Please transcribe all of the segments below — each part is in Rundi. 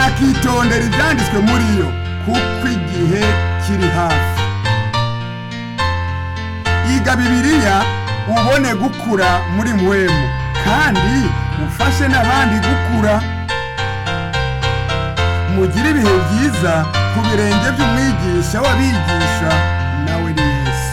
bakitondera ibyanditswe muri yo kuko igihe kiri hafi iga bibiliya ubone gukura muri mwemu kandi ufashe n'abandi gukura mugire ibihe byiza ku birenge by'umwigisha w'abigisha nawe ni yesu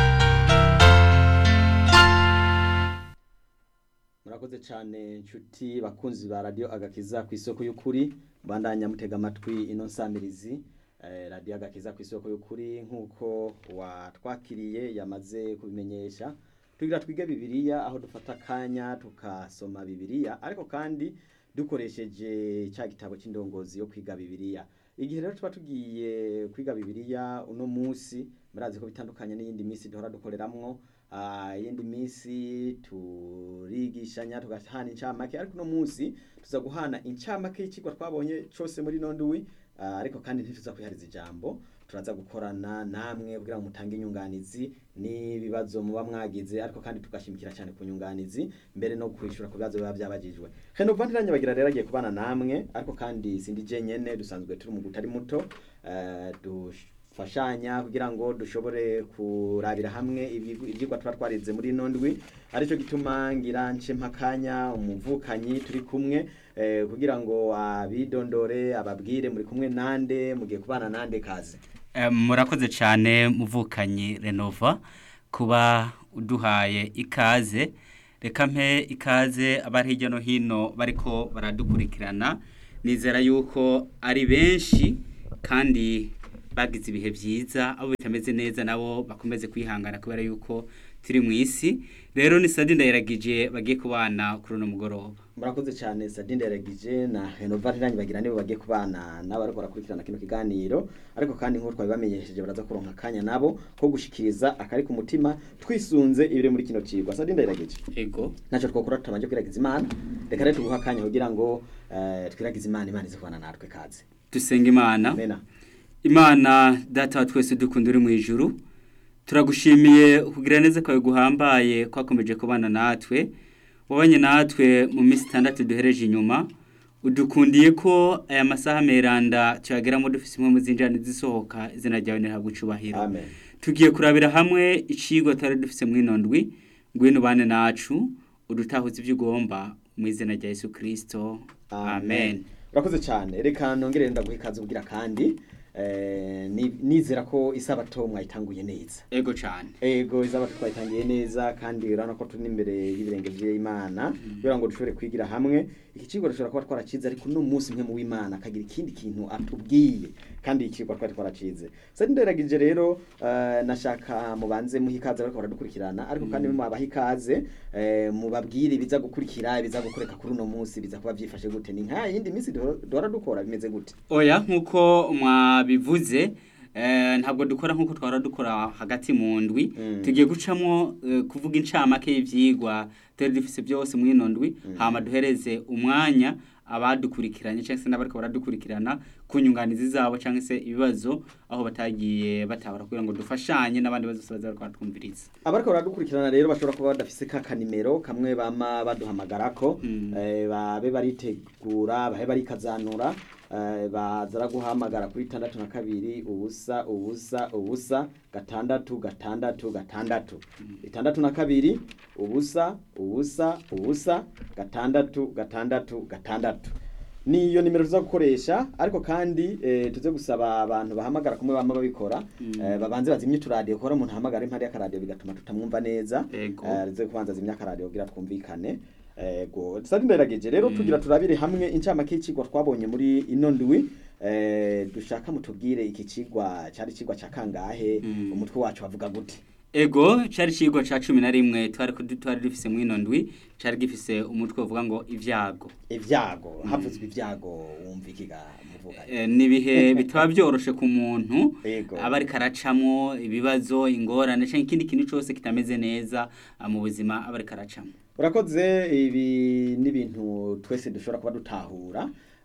murakoze cyane nshuti bakunzi ba radiyo agakiza ku isoko y'ukuri bandanya mutega amatwi ino nsamirizi eh, radiyo agakiza ku isoko y'ukuri nk'uko watwakiriye yamaze kubimenyesha tugira twige bibiliya aho dufata akanya tukasoma bibiliya ariko kandi dukoresheje cya gitabo cy'indongozi yo kwiga bibiliya igihe rero tuba tugiye kwiga bibiliya uno munsi murazi ko bitandukanye n'iyindi minsi duhora dukoreramwo Ah, iyindi minsi turigishanya tugahana incamake ariko uno munsi tuza guhana incamake y'ikigwa twabonye cose muri ino ndwi Ah, ariko kandi ntituza kwihariza ijambo turaza gukorana namwe kugira ngo mutange inyunganizi n'ibibazo muba mwagize ariko kandi tugashimikira cyane ku nyunganizi mbere no kwishura ku bibazo biba byabagijwe Henova ntiranyabagira rero agiye kubana namwe ariko kandi sindi je nyene dusanzwe turi mu gutari muto eh, dufashanya kugira ngo dushobore kurabira hamwe ibigu- ivyigwa tuba twarize muri ino ndwi aricyo gituma ngira nce mpakanya umuvukanyi turi kumwe eh, kugira ngo abidondore ababwire muri kumwe nande mugiye kubana nande kaze Eh, murakoze cyane muvukanyi renova kuba uduhaye ikaze reka mpe ikaze abari hirya no hino bariko baradukurikirana nizera yuko ari benshi kandi bagize ibihe byiza abo bitameze neza nabo bakomeze kwihangana kubera yuko turi mu isi rero ni sadi ndayiragije bagiye kubana kuri uno mugoroba murakoze cyane Sadinde yaragije na Henova ntiranyibagira nibo bagiye kubana n'abariko barakurikirana kino kiganiro ariko kandi nk'uko twabibamenyesheje baraza kuronka akanya nabo ko gushikiriza akari ku mutima twisunze ibiri muri kino cigwa Sadinde yaragije ego ntacyo twakora tutamanje kwiragiza imana reka rero tuguha akanya kugira ngo eh, twiragize imana imana ize kubana natwe kaze dusenga imana amena imana data wa twese dukunda uri mu ijuru turagushimiye kugira neza kwawe guhambaye kwakomeje kubana natwe wabanye natwe mu minsi itandatu duhereje inyuma udukundiye ko aya masaha meranda tuyageramo dufise imwe mu zinjirane zisohoka izina ryawe ntihabwa icubahiro amen tugiye kurabira hamwe icigwa twari dufise mu ino ndwi ngwino ubane nacu udutahuze ibyo ugomba mu izina rya yesu kirisito amen urakoze cyane reka nongere ndaguha ikaze ubwira kandi eh, ni- nizera ko isabato mwayitanguye neza ego cyane ego izabato twayitangiye neza kandi urabona ko turi imbere y'ibirenge by'imana kugira ngo dushobore kwigira hamwe iki kigo dushobora kuba twaracize ariko uno munsi mwe mu w'imana akagira ikindi kintu atubwiye kandi iki kigo twari twaracize sari nderagije rero eh, nashaka mubanze muha ikaze bariko baradukurikirana ariko kandi mubaha ikaze eh, mubabwire ibiza gukurikira ibiza gukoreka kuri uno munsi biza kuba byifashe gute ni nka yindi minsi duhora duhora dukora bimeze gute oya nk'uko mwabivuze eh, ntabwo dukora nk'uko twahora dukora hagati mu ndwi Mm. tugiye gucamo eh, kuvuga incamake y'ivyigwa turi dufise byose muri ino ndwi hama duhereze umwanya abadukurikiranye cyangwa se n'abariko baradukurikirana ku nyunganizi zabo cyangwa se ibibazo aho batagiye batabara kugira ngo dufashanye n'abandi bose baza bariko baratwumviriza abariko baradukurikirana rero bashobora kuba badafise ka kanimero kamwe bama baduhamagarako Mm. eh, babe baritegura babe barikazanura eh, baza guhamagara kuri itandatu na kabiri ubusa ubusa ubusa gatandatu gatandatu gatandatu itandatu na kabiri ubusa ubusa ubusa gatandatu gatandatu gatandatu niyo nimero tuza gukoresha ariko kandi eh, tuze gusaba abantu bahamagara kumwe bama babikora eh, babanze bazimye uturadiyo kora umuntu ahamagara impande y'akaradiyo bigatuma tutamwumva neza Ego. Eh, tuze kubanza zimya akaradiyo kugira twumvikane ego sari nderageje rero tugira turabire hamwe incamake y'icigwa twabonye muri ino ndwi eh, dushaka mutubwire iki cigwa cari cigwa ca kangahe Mm. umutwe wacu wavuga gute ego cari cigwa ca cumi na rimwe twari kudu- twari dufise mu ino ndwi cari gifise umutwe uvuga ngo ivyago ivyago havuzwe ivyago wumva ikiga muvuga Eh, ni ibihe bitaba byoroshe ku muntu Yego. aba ariko aracamwo ibibazo ingorane canke ikindi kintu cose kitameze neza ah, mu buzima aba ariko aracamwo urakoze ibi n'ibintu twese dushobora kuba dutahura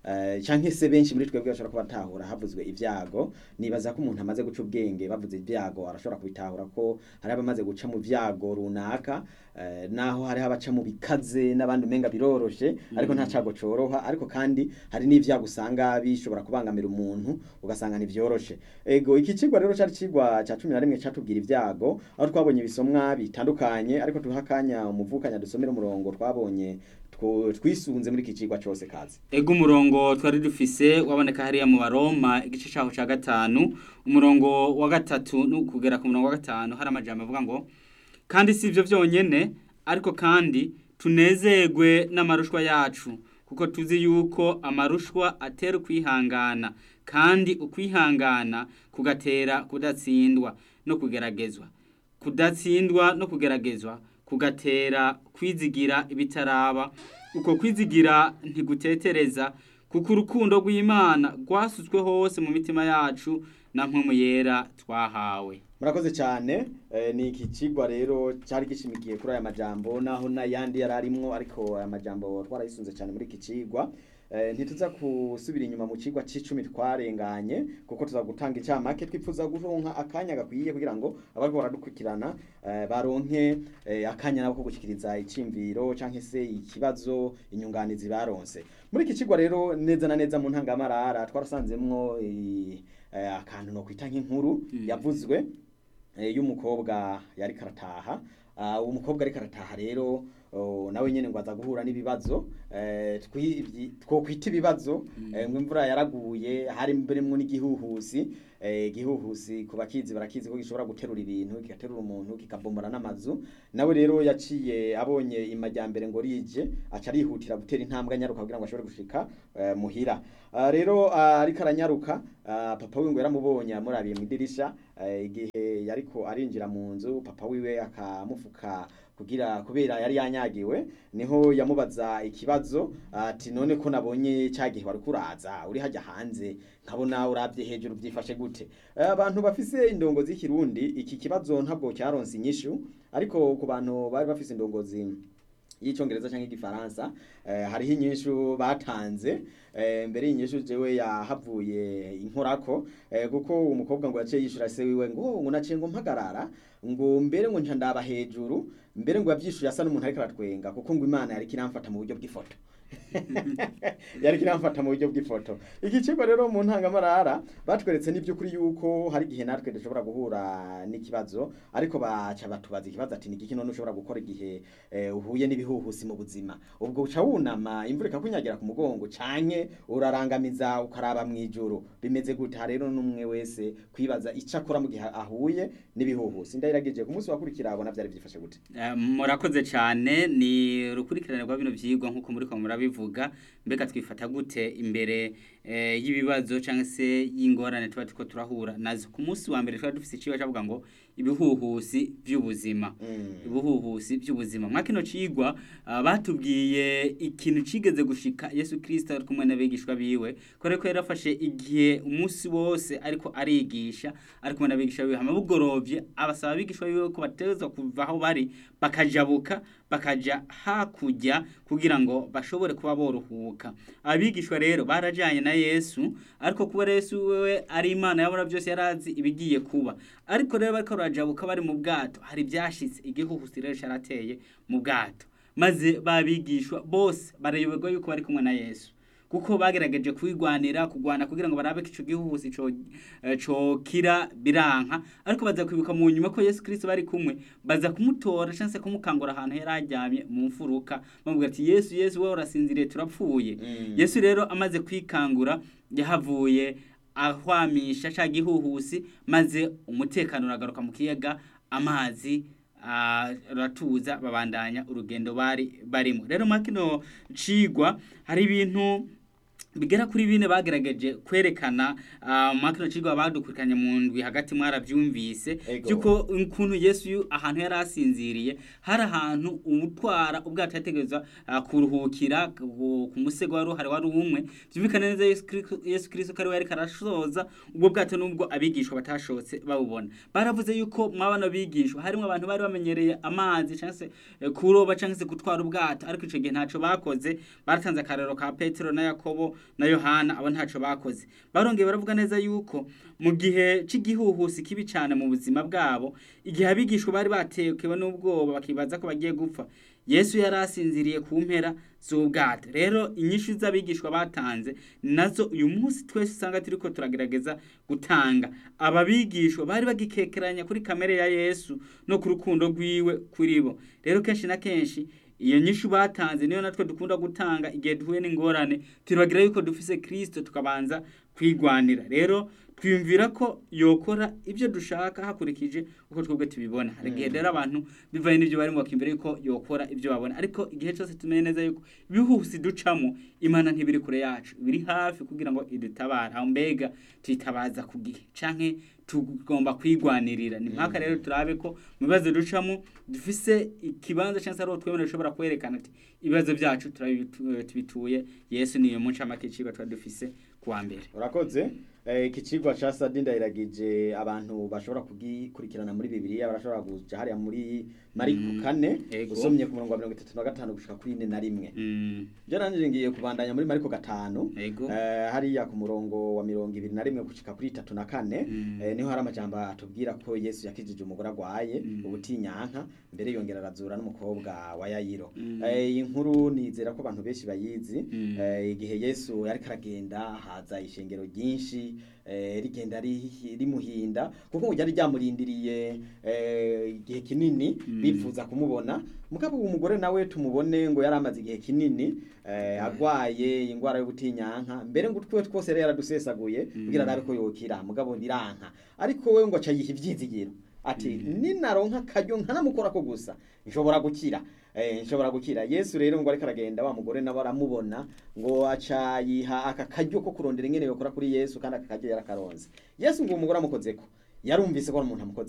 eh, canke se benshi muri twebwe bashobora kuba batahura havuzwe ibyago nibaza ko umuntu amaze guca ubwenge bavuze ibyago arashobora kubitahura ko hari abamaze guca mu byago runaka eh, naho hariho abaca mu bikaze n'abandi umenga biroroshe ariko nta cago coroha ariko kandi hari n'ivyago usanga bishobora kubangamira umuntu ugasanga ntivyoroshe ego iki cigwa rero cari cigwa ca cumi na rimwe catubwira ibyago aho twabonye ibisomwa bitandukanye ariko tuha akanya umuvukanya dusomera umurongo twabonye two- twisunze muri iki cigwa cose kazi ego umurongo twari dufise waboneka hariya mu baroma igice cyaho cya gatanu umurongo wa gatatu no kugera ku murongo wa gatanu hari amajambo avuga ngo kandi si ibyo byonyine ariko kandi tunezerwe n'amarushwa yacu kuko tuzi yuko amarushwa atera ukwihangana kandi ukwihangana kugatera kudatsindwa no kugeragezwa kudatsindwa no kugeragezwa kugatera kwizigira ibitaraba uko kwizigira ntigutetereza kuko urukundo rw'imana rwasutswe hose mu mitima yacu na mpemu yera twahawe murakoze cyane eh, ni iki cigwa rero cyari gishimikiye kuri aya majambo naho n'ayandi yari arimwo ariko aya majambo twarayisunze cyane muri iki cigwa Eh, ntituza kusubira inyuma mu cigwa c'icumi twarenganye kuko tuza gutanga icamake twipfuza guronka akanya gakwiye kugira ngo abariko baradukurikirana eh, baronke eh, akanya nabo ko gushikiriza icimviro canke se ikibazo inyunganizi baronse muri iki cigwa rero neza na neza mu ntangamarara twarasanzemwo eh, eh, akantu no kwita nk'inkuru Mm. yavuzwe eh, y'umukobwa yari karataha uh, umukobwa ari karataha rero oh, nawe nyene ngo aza guhura n'ibibazo eh, twi- ibyi- twokwita ibibazo Mm. eh, ngo imvura yaraguye hari mberemwo n'igihuhusi eh, igihuhusi ku bakizi barakizi ko gishobora guterura ibintu kigaterura umuntu kikabombora n'amazu nawe rero yaciye abonye imajyambere ngo rije aca arihutira gutera intambwe anyaruka kugira ngo ashobore gushika eh, muhira Ah, rero ah, ariko aranyaruka ah, papa wiwe ngo yaramubonye amurabiye mu idirisha eh, igihe yariko arinjira mu nzu papa wiwe akamufuka kugira kubera yari yanyagiwe niho yamubaza ikibazo ati none ko nabonye cya gihe wari kuraza uri hajya hanze nkabona urabye hejuru byifashe gute Eh, abantu bafise indongozi y'ikirundi iki kibazo ntabwo cyaronse inyishu ariko ku bantu bari bafise indongozi y'icyongereza cyangwa igifaransa eh, hariho inyishu batanze eh, mbere y'inyishu jewe yahavuye inkorako eh, kuko umukobwa ngo yaciye yishura se wiwe ngo ngo naciye ngo mpagarara ngo mbere ngo nca ndaba hejuru mbere ngo yavyishuye asa n'umuntu ariko aratwenga kuko ngo imana yariko iramfata mu buryo bw'ifoto yariko iramfata mu buryo bw'ifoto iki kigo rero mu ntangamarara batweretse n'iby'ukuri yuko hari igihe natwe dushobora guhura n'ikibazo ariko baca batubaza ikibazo ati ni igiki none ushobora gukora igihe eh, uhuye n'ibihuhusi mu buzima ubwo uca wunama imvura ikakunyagira ku mugongo canke urarangamiza ukaraba mu ijuru bimeze gute aha rero n'umwe wese kwibaza ico akora mu gihe ahuye n'ibihuhusi ndayiragije ku munsi wakurikira abona vyari vyifashe gute Eh, murakoze cyane ni urukurikirane rwa bino byigwa nk'uko muri ko murabivuga mbega twifata gute imbere eh, y'ibibazo cyangwa se y'ingorane tuba turiko turahura nazo ku munsi wa mbere twari dufite iciwa cyavuga ngo ibihuhusi by'ubuzima Mm. ubuhuhusi by'ubuzima mwa kino cigwa ah, batubwiye ikintu cigeze gushika Yesu Kristo ari kumwe n'abigishwa biwe kore ko yarafashe igihe umunsi wose ariko arigisha ari kumwe n'abigishwa biwe hama bugorovye abasaba abigishwa biwe ko bateza kuva aho bari bakajabuka bakaja hakurya kugira ngo bashobore kuba boruhuka abigishwa rero barajanye na Yesu ariko kuba Yesu wewe ari Imana yabona byose yarazi ibigiye kuba ariko rero bariko barajabuka bari mu bwato hari byashitse igihuhusi rero carateye mu bwato maze babigishwa bose barayoberwa yuko bari kumwe na Yesu kuko bagerageje kwigwanira kugwana kugira ngo barabe ko ico gihuhusi co eh, cokira biranka ariko baza kwibuka mu nyuma ko Yesu Kristo bari kumwe baza kumutora canse kumukangura ahantu yari aryamye mu mfuruka bamubwira ati Yesu Yesu wewe urasinziriye turapfuye Mm. Yesu rero amaze kwikangura yahavuye ahwamisha ca gihuhusi maze umutekano uragaruka mu kiyaga amazi ah, aratuza babandanya urugendo bari barimo rero muri kino cigwa hari ibintu bigera kuri bine bagerageje kwerekana uh, muri kino cigwa badukurikiranye mu ndwi hagati mwaravyumvise Ego. byuko ukuntu Yesu yu- ahantu yari asinziriye hari ahantu umutwara ubwato yategerezwa uh, kuruhukira ku ku musego wari uhari wari umwe byumvikana neza Yesu Kristo- Yesu Kristo ko ari we yariko arasoza ubwo bwato nubwo abigishwa batashotse babubona baravuze yuko mwabana bigishwa harimo abantu bari bamenyereye amazi cyangwa se eh, kuroba cyangwa se gutwara ubwato ariko ico gihe ntaco bakoze baratanze akarero ka Petero na Yakobo na yohana abo ntaco bakoze barongeye baravuga neza yuko mu gihe cy'igihuhusi kibi cyane mu buzima bwabo igihe abigishwa bari batekewe n'ubwoba bakibaza ko bagiye gupfa yesu yari asinziriye ku mpera z'ubwato rero inyishu z'abigishwa batanze nazo uyu munsi twese usanga turiko turagerageza gutanga aba bigishwa bari bagikekeranya kuri kamere ya yesu no ku rukundo rwiwe kuri bo rero kenshi na kenshi iyo nyishu batanze niyo natwe dukunda gutanga igihe duhuye n'ingorane turagira yuko dufise kirisito tukabanza kwigwanira rero twiyumvira ko yokora ibyo dushaka hakurikije uko twebwe tubibona hari igihe rero abantu bivanye n'ibyo barimo bakiyumvira yuko yokora ibyo babona ariko igihe cyose tumenye neza yuko ibihuhusi ducamo imana ntibiri kure yacu biri hafi kugira ngo idutabare aho mbega tuyitabaza ku gihe canke tugomba kwigwanirira ni mpaka rero turabe ko mu bibazo ducamo dufise ikibanza cyangwa se ariho twemera dushobora kwerekana ati ibibazo byacu turabitu- tubituye yesu niyo muncamake icigwa tuba dufise kuwa mbere urakoze Eh, iki cigwa ca sadi ndahiragije abantu bashobora kugikurikirana muri bibiliya barashobora kuja hariya muri mariko Mm, kane ego. usomye ku murongo wa mirongo itatu na gatanu gushika kuri ine na rimwe Mm, je nanje ngiye kubandanya muri mariko gatanu ego Eh, hariya ku murongo wa mirongo ibiri na rimwe gushika kuri itatu na kane Mm. eh, niho hari amajambo atubwira ko yesu yakijije umugore agwaye Mm. ubutinyanka mbere yongera arazura n'umukobwa wa yayiro Mm. Eh, iyi nkuru nizera ko abantu benshi bayizi Mm. Eh, igihe yesu yariko aragenda haza ishengero ryinshi eh, rigenda ri- rimuhinda kuko ngo ryari ryamurindiriye eh, igihe kinini Mm. bipfuza kumubona mugabo uwo mugore nawe tumubone ngo yari amaze igihe kinini eh, agwaye ingwara y'ubutinyanka mbere ngo utwiwe twose yari yaradusesaguye Mm. kugira arabe ko yokira mugabo biranka ariko we ngo aca yiha ivyizigiro ati ninaronka akaryo nkanamukorako gusa nshobora gukira eh, nshobora gukira yesu rero ngo ariko aragenda wa mugore nawe aramubona ngo aca yiha aka karyo ko kurondera ingene yokora kuri yesu kandi aka karyo yarakaronze yesu ngo uwo mugore amukozeko yarumvise ko ari umuntu amukoze